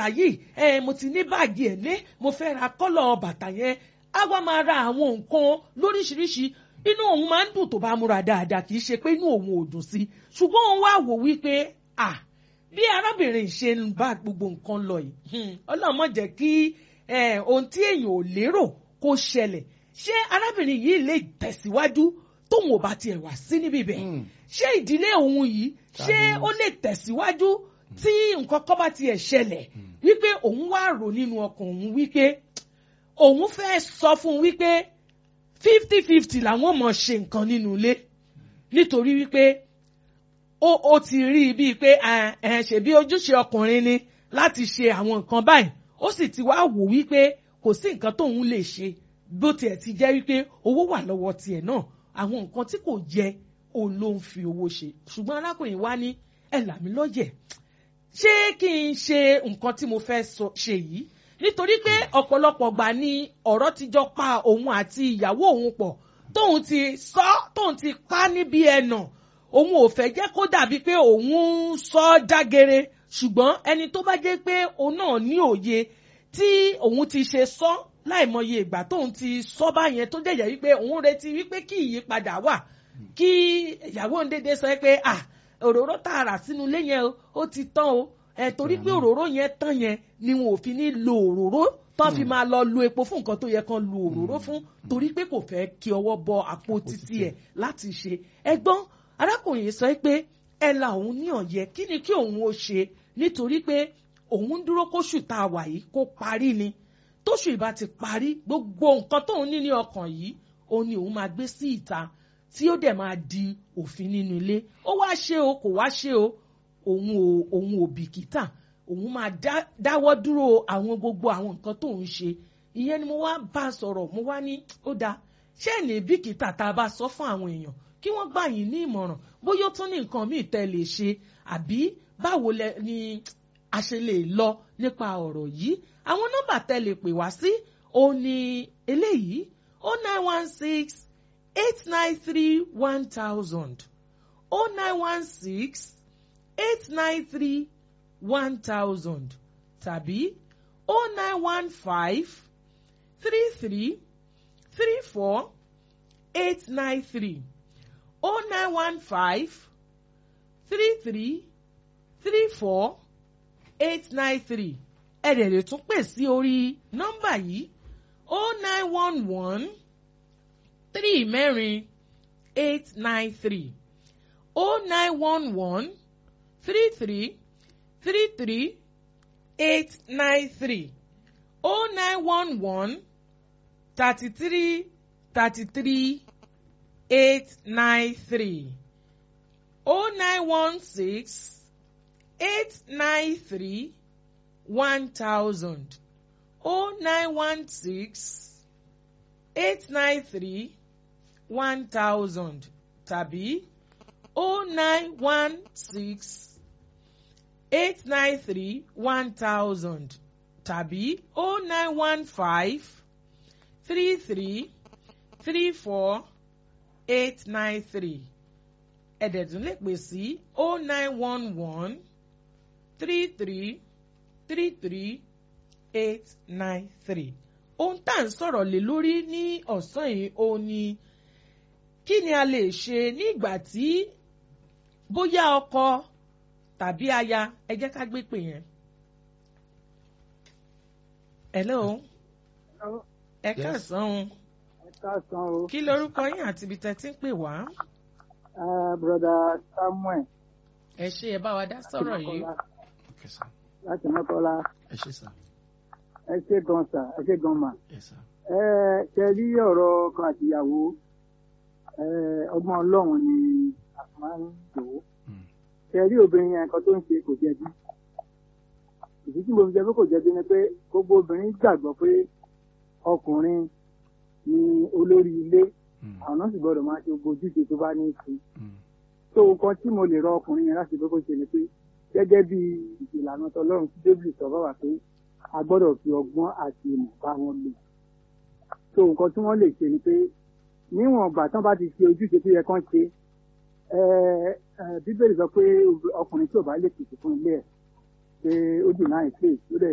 bàtà yìí ẹ mo ti ní báàgì ẹ̀ lé mo fẹ́ ra kọ́lọ̀ bàtà yẹn á wá máa ra àwọn nǹkan lóríṣiríṣi inú òun máa ń dùn tó bá múra dáadáa kì í ṣe pé inú òun ò dùn sí ṣùgbọ́n òun wá wò wípé à bí arábìnrin ṣe ń bá gbogbo nǹkan lọ yìí ọlọ́run má jẹ́ kí ohun tí èèyàn ò lérò kó ṣẹlẹ̀ ṣé arábìnrin yìí lè tẹ̀síwájú tóun ò bá tiẹ̀ wá sí níbí bẹ́ẹ̀ ṣé ìdílé òun yìí ṣé ó lè tẹ̀síwájú tí nǹkan kan bá tiẹ̀ ṣẹlẹ̀ wípé òun wá rò nínú ọkàn òun wípé òun fẹ́ sọ fún un wípé fifty fifty làwọn mọ̀ ṣe nǹkan nínú ilé nítorí wípé ó ó ti rí i bíi pé ṣèbí ojúṣe ọkùnrin ni láti ṣe àwọn nǹkan báyìí ó sì ti wá wò wípé kò sí nǹkan tóun lè ṣe bó tiẹ̀ ti jẹ́ wípé owó wà lọ́wọ́ tiẹ̀ náà àwọn nǹkan tí kò jẹ òun ló ń fi owó ṣe ṣùgbọ́n arákùnrin wa ní ẹ là mí lọ́yẹ̀ ṣé kí n ṣe nǹkan tí mo fẹ́ ṣe yìí nítorí pé ọ̀pọ̀lọpọ̀ gbà ni ọ̀rọ̀ ti jọ pa òun àti ìyàwó òun pọ̀ tóun ti sọ tóun ti pa níbi ẹ̀nà òun ò fẹ́ jẹ́ kó dàbí pé òun ń sọ jágere ṣùgbọ́n ẹni tó bá jẹ́ pé òun náà ní òye tí òun ti ṣe sọ láìmọye ìgbà tóun ti sọ báyẹn tó dẹ̀yẹ̀ wípé òun retí wípé kí ìyípadà wà kí ìyàwó ń dédé sọ pé ah òróró tá a rà sínú ilé yẹn ó ti tán o ẹ torí pé òróró yẹn tán yẹn ni wọn ò fi ní lo òróró tán fi máa lọ lo epo fún nǹkan tó yẹ kán lo òróró fún torí pé kò fẹ́ kí ọwọ́ bọ àpò títí ẹ̀ láti ṣe ẹgbọ́n arákùnrin sọ pé ẹ la òun ní ọ̀yẹ́ kí ni kí òun ó ṣe nítorí pé òun dúró kóṣù tá a wà yìí kó parí ni tóṣù ìbá ti parí gbogbo nǹkan tóun ní ní ọkàn yìí òun ni òun máa gbé sí ìta tí ó dẹ̀ máa di òfin nínú ilé ó wá ṣe o kò wá ṣe o òun ò òun ò bìkítà òun máa dáwọ́ dúró àwọn gbogbo àwọn nǹkan tó ń ṣe ìyẹn ni mo wá bá a sọ̀rọ̀ mo wá ní ó dáa ṣé ẹ̀ ní bìkítà tá a bá sọ fún àwọn èèyàn kí wọ́n gbà yín ní ìmọ̀ràn bóyá ó tún ní nǹkan míì tẹ́ lè ṣe àbí báwo ni a ṣe lè lọ nípa ọ̀rọ̀ yìí àwọn nọ́mbà tẹ́ lè pè wá sí òun ni eléyìí o nine one six eight nine three one thousand o nine one six eight nine three one thousand tàbí o nine one five three three three four eight nine three o nine one five three three three four eight nine three ẹ dẹ̀ lè tún pè sí orí nọ́mbà yìí o nine one one three mẹ́rin eight nine three o nine one one three three three three eight nine three o nine one one thirty three thirty three eight nine three o nine one six eight nine three one thousand o nine one six eight nine three one thousand tàbí o nine one six eight nine three one thousand tàbí o nine one five three three three four eight nine three ẹ̀dẹ̀dún lè pè sí o nine one one three three three three eight nine three ohun tá à ń sọ̀rọ̀ lé lórí ní ọ̀sán yìí ó ní kí ni a lè ṣe ní ìgbà tí bóyá ọkọ tàbí aya ẹ jẹ́ ká gbé pè yẹn. hello ẹ káàsán o ẹ káàsán o. kí lorúkọ yín àti ibi tẹ́ ti ń pè wá. broda samuel. ẹ ṣe ẹ bá wa dá sọ̀rọ̀ yìí. Okay, sir. láti mọ́kọ́lá Ẹ ṣé sir. ẹ ṣe gan sa ẹ ṣe gan mà. Yes, sir. ẹ ṣe rí ọ̀rọ̀ ọkọ àtìyàwó ẹ ọgbọ́n ọlọ́run ni a máa ń lò ó. Mm. ṣe rí obìnrin yẹn nǹkan tó ń ṣe kò jẹ̀bi. ìdí tí mo fi jẹ́ pé kò jẹ̀bi ni pé gbogbo obìnrin gbàgbọ́ pé ọkùnrin ni olórí ilé Mm. àwọn náà sì gbọ́dọ̀ máa ṣe gbogbo ojúṣe tó bá ní í ṣe. Mm. tó nǹkan tí mo lè rọ ọkùnrin yẹn láti pé kó ṣe ni pé gẹ́gẹ́ bí ìlànà tọlọ́run tí débìlì sọ bá wà pé a gbọ́dọ̀ fi ọgbọ́n àti ìmọ̀ bá wọn lò tó nǹkan tí wọ́n lè ṣe ni pé níwọ̀n ìgbà tán bá ti ṣe ojúṣe tó yẹ kán ṣe ẹ ẹ bíbélì sọ pé ọkùnrin tí ò bá lè pèsè fún ilé ẹ̀ pé ó dì náà ìpè ó dẹ̀